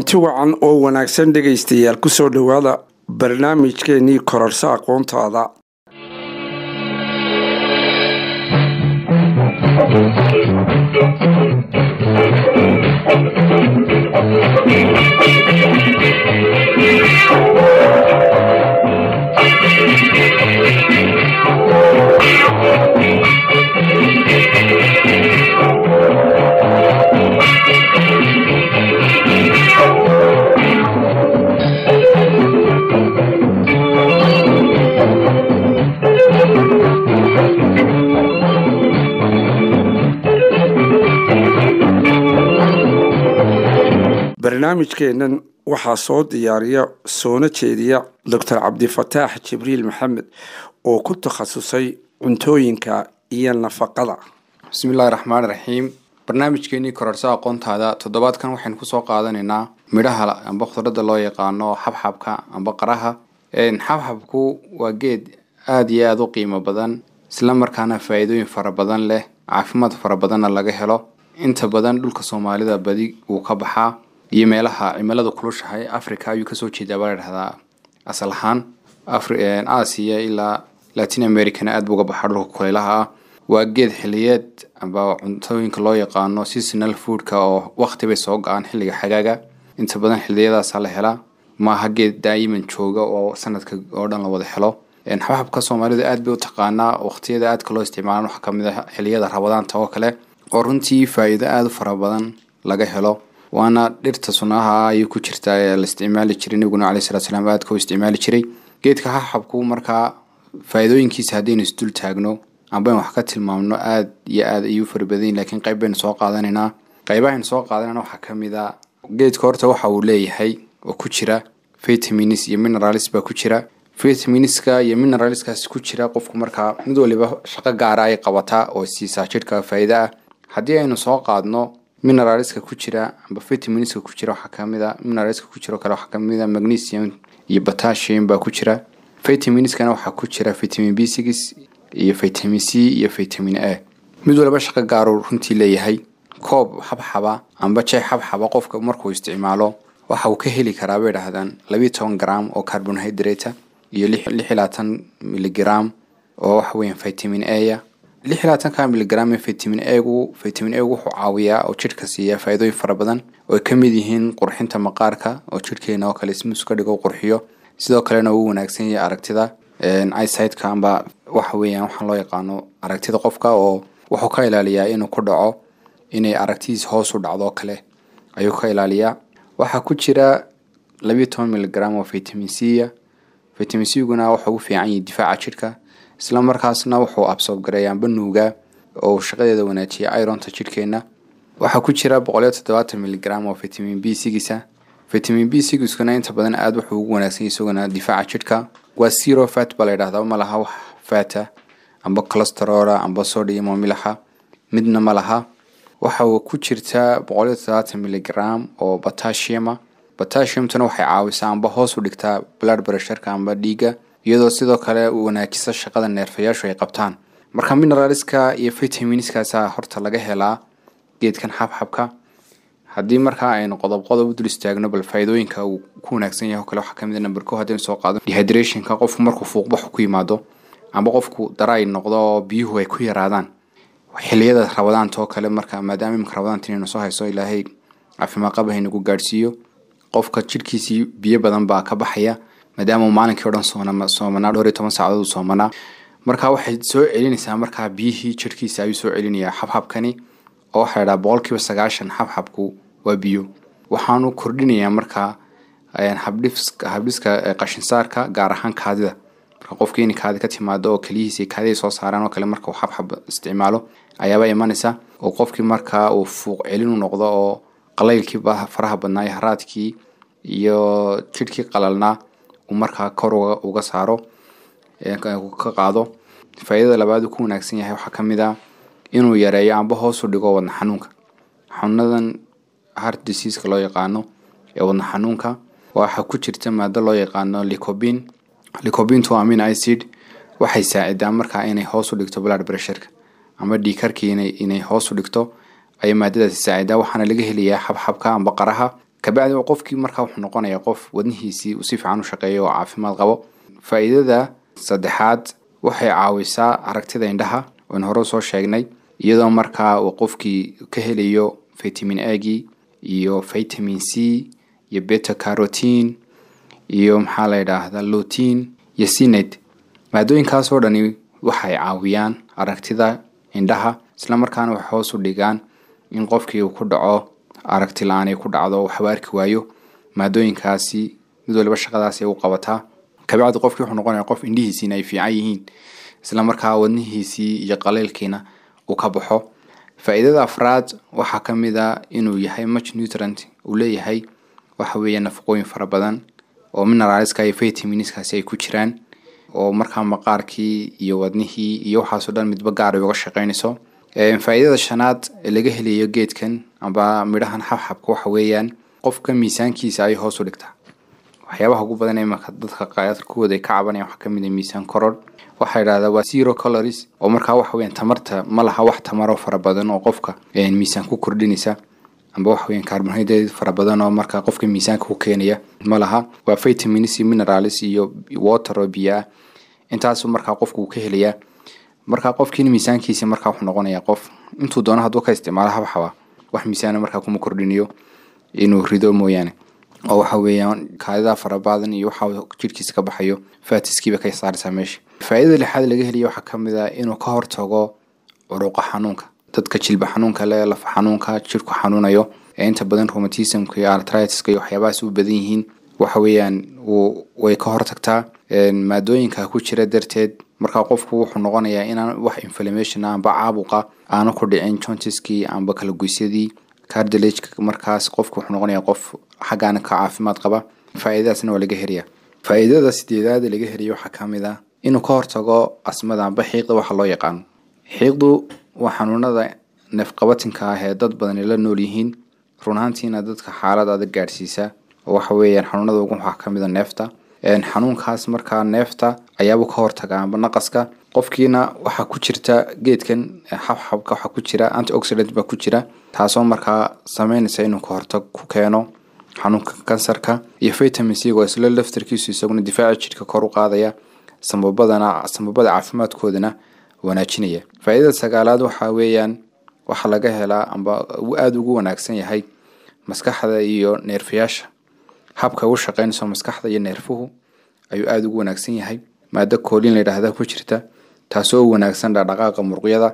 kulanti wacan oo wanaagsan dhegaystayaal ku soo dhowaada barnaamijkeenii kororso aqoontaada barnaamijkeennan waxaa soo diyaariya soona jeediya doctor cabdifataax jibriil maxamed oo ku takhasusay cuntooyinka iyo nafaqada bismillahi raxmaan raxiim barnaamijkeenii kororso aqoontaada toddobaadkan waxaynu kusoo qaadanaynaa midhaha amba khudradda loo yaqaano xabxabka amba qaraha xabxabku waa geed aada iyo aada u qiimo badan isla markaana faa-iidooyin fara badan leh caafimaad fara badanna laga helo inta badan dhulka soomaalida badi wuu ka baxaa iyo meelaha cimiladu kulushahay africa ayuu kasoo jeedaa baa ladhahdaa asal ahaan aasiya ilaa latin americana aad buu uga baxaa dhulka kuleylaha ah waa geed xiliyeed amba cuntooyinka loo yaqaano seasonal foodka oo waqti bay soo go-aan xilliga xagaaga inta badan xiliyadaasa la helaa maaha geed daayiman jooga oo sanadka oo dhan la wada helo xabxabka soomaalidu aad bay u taqaanaa waqtiyada aadka loo isticmaala waxaa kamid a xiliyada rabadaanta oo kale oo runtii faa-iido aada u fara badan laga helo waana dhirta sunaha ayuu ku jirtaa ee la isticmaali jiray nabiguna calei salatu salaam aadka u isticmaali jiray geedka xabxabku markaa faa-iidooyinkiisa haddaynu isdul taagno amba in wax ka tilmaamno aada iyo aada ayuu farabadayin lakiin qayb baynu soo qaadanaynaa qaybahaynu soo qaadanayna waxaa kamid a geedka horta waxa uu leeyahay oo ku jira vitamins iyo mineralis baa ku jira vitaminiska iyo mineraliskaas ku jira qofku markaa mid waliba shaqo gaara ay qabataa oo siisaa jidhka faa-iide ah haddii aynu soo qaadno mineraliska ku jira amba vitaminiska ku jira waxaa kamid a mineraliska ku jiro kale waxaa kamid a magnesium iyo potassium baa ku jira vitaminiskana waxaa ku jira vitamin b six iyo vitamin c iyo vitamin a mid waliba shaqo gaaruu runtii leeyahay koob xabxaba amba jay xabxaba qofka markuu isticmaalo waxa uu ka heli karaa bay dhahdaan labiiyo toban gram oo carbonhydrata iyo lix iyo labaatan miligram oo waxa weeyaan vitamin aya lix iyo labaatanka miligram ee vitamin egu vitamin egu wuxuu caawiyaa oo jidhka siiya faa-iidooyin fara badan oo ay kamid yihiin qurxinta maqaarka oo jidhkeena oo kale smus ka dhigo qurxiyo sidoo kalena uu wanaagsan yahay aragtida isideka amba waxa weeyaan waxaa loo yaqaano aragtida qofka oo wuxuu ka ilaaliyaa inuu ku dhaco inay aragtidiis hoos u dhacdo oo kale ayuu ka ilaaliyaa waxaa ku jira labiiyo toban miligram oo vitamin c vitamin c guna wuxuu u fiican yahay difaaca jidhka isla markaasna wuxuu absoob gareeyaa banuuga oo shaqadeeda wanaajiya ironta jidhkeena waxaa ku jira boqoliyo toddobaatan miligram oo vitamin b sigisa vitamin b sigiskuna inta badan aada wuxuu ugu wanaagsan yahay isaguna difaaca jidhka waa zero fat baa la yidhahdaa ma laha wax fata amba cholesterola amba sodium oo milaxa midna ma laha waxa uu ku jirta boqoliyo toddobaatan miligram oo potassiuma potassiumtuna waxay caawisaa amba hoos u dhigtaa blood pressureka amba dhiiga iyadoo sidoo kale uu wanaajisa shaqada neerfayaashu ay qabtaan marka mineraliska iyo vitaminskaasa horta laga helaa geedkan xabxabka haddii markaa aynu qodob qodob u dul istaagno bal faa-iidooyinka uu ku wanaagsan yahay o kale waxaa kamid a number ko haddaynu soo qaado dehydrationka qofku markuu fuuqbaxu ku yimaado amba qofku daray noqdo oo biyuhu ay ku yaraadaan xiliyada rabadaanta oo kale marka maadaama imika rabadaanta inaynu soo hayso ilaahay caafimaad qaba haynagu gaadhsiiyo qofka jidhkiisii biyo badan baa ka baxaya maadaama uu maalinkii o dhan soomanaa dhowr iyo toban saacadood uu soomanaa marka waxay soo celinaysaa markaa biyihii jidhkiisa ayuu soo celinayaa xabxabkani oo waxaa ladhaha boqolkiiba sagaashan xabxabku waa biyo waxaanu kordhinayaa markaa habdhiska qashinsaarka gaar ahaan kaadida marka qofkii inay kaadi ka timaado oo keliyihiisa kaadiday soo saaraan oo kale marka uu xabxab isticmaalo ayaaba imanaysa oo qofkii markaa uu fuuq celin u noqdo oo qalaylkii faraha badnaa iyo haraadkii iyo jidhkii qalalnaa uu markaa kor uga saaro ka qaado faa-idada labaad uu ku wanaagsan yahay waxaa kamid a inuu yareeyo amba hoos u dhigo wadna xanuunka xanuunadan heart diseaska loo yaqaano ee wadna xanuunka waxaa ku jirta maado loo yaqaano licobin licobintu amin icid waxay saacidaa markaa inay hoos u dhigto blood pressureka ama dhiikarkii inay hoos u dhigto ayay maadadaasi saacidaa waxaana laga helayaa xabxabka amba qaraha kabacdi qofkii markaa wuxuu noqonayaa qof wadnihiisii uu si fiican u shaqeeyo oo caafimaad qabo faa'iidada saddexaad waxay caawisaa aragtida indhaha oon hore soo sheegnay iyadoo markaa uu qofkii ka helayo vitamin agii iyo vitamin c iyo beta carotin iyo maxaa la yidhaahdaa lutin iyo sinet maadooyinkaasoo dhani waxay caawiyaan aragtida indhaha isla markaana waxay hoos u dhigaan in qofkii uu ku dhaco aragti la-aan ay ku dhacdo waxba arki waayo maadooyinkaasi mid waliba shaqadaasi ay u qabataa kabacdi qofkii wuxuu noqonaya qof indhihiisiina ay fiican yihiin isla markaa wadnihiisii iyo qaleylkiina uu ka baxo faa'iidada afraad waxaa ka mid a inuu yahay much nutrient uu leeyahay waxa weeye nafaqooyin fara badan oo mineralska iyo vitaminskaasi ay ku jiraan oo markaa maqaarkii iyo wadnihii iyo waxaasoo dhan midba gaar ay uga shaqeynayso faa'iidada shanaad ee laga helayo geedkan amba midhahan xabxabka waxa weeyaan qofka miisaankiisa ay hoos u dhigtaa waxyaabaha ugu badan ee marka dadka qaadkooda ay ka cabanayaan waxaa kamid ah miisaan koror waxaa yidhahdaa waa zero calories oo markaa waxa weeyaan tamarta ma laha wax tamaro fara badan oo qofka miisaan ku kordhinaysa amba waxa weeyaan carbohydrate fara badan oo markaa qofka miisaanka ku keenaya ma laha waa vitamins iyo minerals iyo water oo biyo ah intaasu markaa qofku uu ka helayaa markaa qofkiina miisaankiisa markaa wuxuu noqonayaa qof intuu doono hadduu ka isticmaalo habxaba wax miisaana markaa kuma kordhinayo inuu rido mooyaane oo waxa weeyaan kaadida farabadan iyo waxa jidhkiisa ka baxayo faatiskiiba ka saaraysaa meesha faa'iidada lixaad laga heliya waxaa ka mid ah inuu ka hortago curuqa xanuunka dadka jilba xanuunka le lafa xanuunka jidhku xanuunayo ee inta badan rheumatismka iyo artritiska iyo waxyaabahaas u badan yihiin waxa weeyaan way ka hortagtaa maadooyinka ku jira darteed markaa qofku wuxuu noqonayaa inaan wax inflammation amba caabuqa aanu ku dhicin jontiskii amba kalagoysyadii cardilageka markaas qofku wuxuu noqonayaa qof xaggaana ka caafimaad qaba faa'iidadaasna waa laga helayaa faa'iidada sideedaad laga heliya waxaa ka mid ah inuu ka hortago asmada amba xiiqda waxa loo yaqaano xiiqdu waa xanuunada neefqabatinka ah ee dad badani la nool yihiin run ahaantiina dadka xaalad adag gaadhsiisa oo waxa weeyaan xanuunada ugu waxaa ka mid a neefta xanuunkaas markaa neefta ayaabuu ka hortaga amba naqaska qofkiina waxaa ku jirta geedkan xabxabka waxaa ku jira antioxidant baa ku jira taasoo markaa sameynaysa inuu ka hortag ku keeno xanuunka kansarka iyo vitamin c oo isla laftarkiisu isaguna difaaca jidhka kor u qaadaya sambabadana sambabada caafimaadkoodana wanaajinaya faa'iidada sagaalaad waxaa weeyaan waxaa laga helaa amba aada ugu wanaagsan yahay maskaxda iyo neerfayaasha habka ugu shaqeynayso maskaxda iyo neerfuhu ayuu aada ugu wanaagsan yahay maado koolin la yidhaahda ku jirta taasoo u wanaagsan dhaqdhaqaaqa muruqyada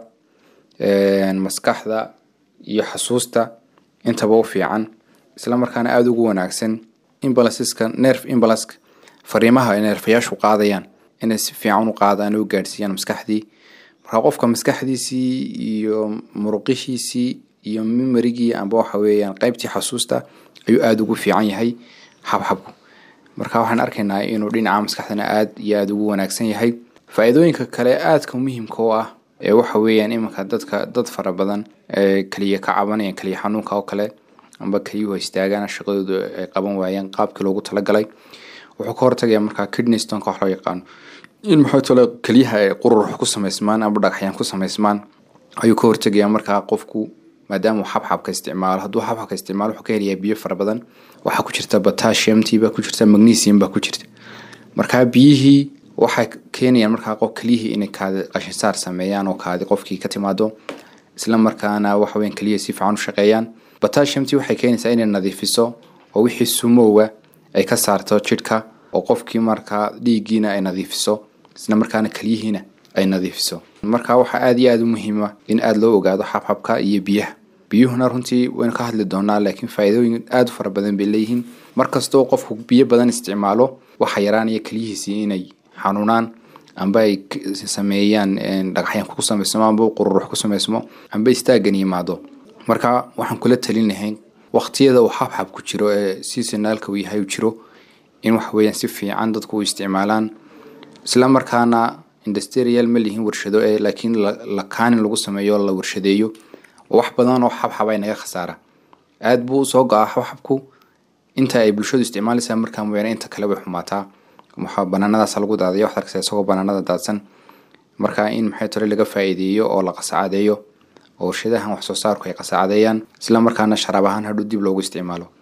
maskaxda iyo xasuusta intaba u fiican isla markaana aada ugu wanaagsan imbalansiska nerf imbalaska fariimaha ay neerfayaashu qaadayaan inay si fiican u qaadaan u gaadhsiiyaan maskaxdii marka qofka maskaxdiisii iyo muruqihiisii iyo mimarigii amba waxa weeyaan qeybtii xasuusta ayuu aada ugu fiican yahay xabxabku marka waxaan arkaynaa inuu dhinaca maskaxdana aada iyo aada ugu wanaagsan yahay faa-iidooyinka kale aadka muhiimka u ah ee waxa weeyaan iminka dadka dad fara badan ee keliya ka cabanayaan keliya xanuunka oo kale amba keliyuhu istaagaan shaqadoodu ay qaban waayeen qaabkii loogu talagalay wuxuu ka hortagayaa markaa kidney stoneka wax loo yaqaano in maxaa tale keliyaha ay qurux ku samaysmaan amba dhagaxyaan ku samaysmaan ayuu ka hortegayaa markaa qofku maadaama uu xabxabka isticmaalo hadduu xabxabka isticmaalo wuxuu ka helayaa biyo fara badan waxaa ku jirta potassiumtii baa ku jirta magnesium baa ku jirta markaa biyihii waxay keenayaan markaa qof keliyihii inay kaadi qashinsaar sameeyaan oo kaadi qofkii ka timaado isla markaana waxa weyan keliya si fiican u shaqeeyaan potassiumtii waxay keenaysaa inay nadiifiso oo wixii sumowga ay ka saarto jidhka oo qofkii markaa dhiiggiina ay nadiifiso isla markaana keliyihiina ay nadiifiso marka waxaa aada iyo aada u muhiima in aada loo ogaado xabxabka iyo biyaha biyuhuna runtii waynu ka hadli doonaa laakiin faa-iidooyin aada u fara badan bay leeyihiin markastoo qofku biyo badan isticmaalo waxaa yaraanaya keliyihiisii inay xanuunaan amba ay sameeyaan dhagaxyaan ku samaysmo amba qururux ku samaysmo amba istaagan yimaado marka waxaan kula talin lahayn waqtiyada uu xabxab ku jiro ee seasonaalka uu yahay uu jiro in waxa weeyaan si fiican dadku u isticmaalaan isla markaana industrial ma lihin warshado ee laakiin la kaanin lagu sameeyo la warshadeeyo oo wax badan oo xabxab ay naga khasaara aada buu usoo go-aa xabxabku inta ay bulshadu isticmaalaysaa markaa mooyaane inta kale way xumaataa waxaa banaanadaas lagu daadaya waxaad arkaysaa isagoo banaanada daadsan marka in maxay tore laga faa'iideeyo oo la qasaacadeeyo oo warshadahan wax soo saarku ay qasaacadeeyaan isla markaana sharaab ahaan hadhow dib loogu isticmaalo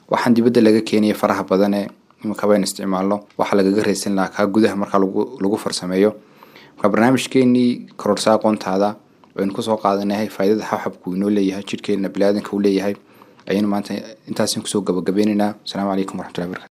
waxaan dibadda laga keenaya faraha badane imakaba in isticmaalno waxaa lagaga raysan lahaa kaa gudaha markaa lagu lagu farsameeyo marka barnaamijkeenii kororsa aqoontaada waynu kusoo qaadanahay faaidada xabxabku inoo leeyahay jidhkeena biniaadanka uu leeyahay ayaynu maanta intaasin kusoo gabagabeynaynaa asalaamu calaykum waraxmatullahi barakatu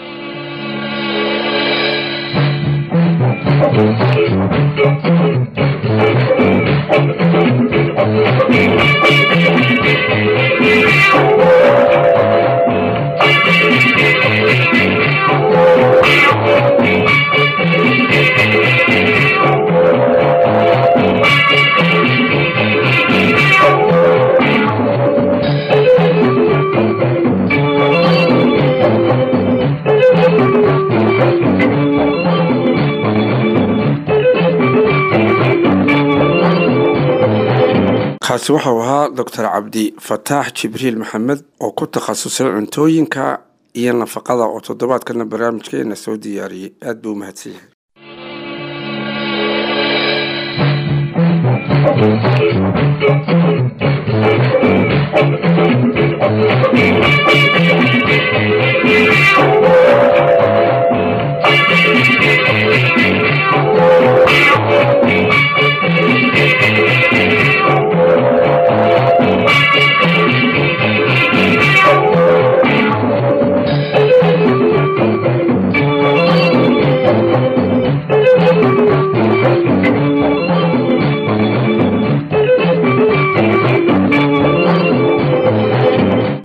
kaasi wuxuu ahaa doctor cabdi fataax jibriil maxamed oo ku takhasusay cuntooyinka iyo nafaqada oo toddobaadkana barnaamijkeena soo diyaariyey aad buu u mahadsan yahay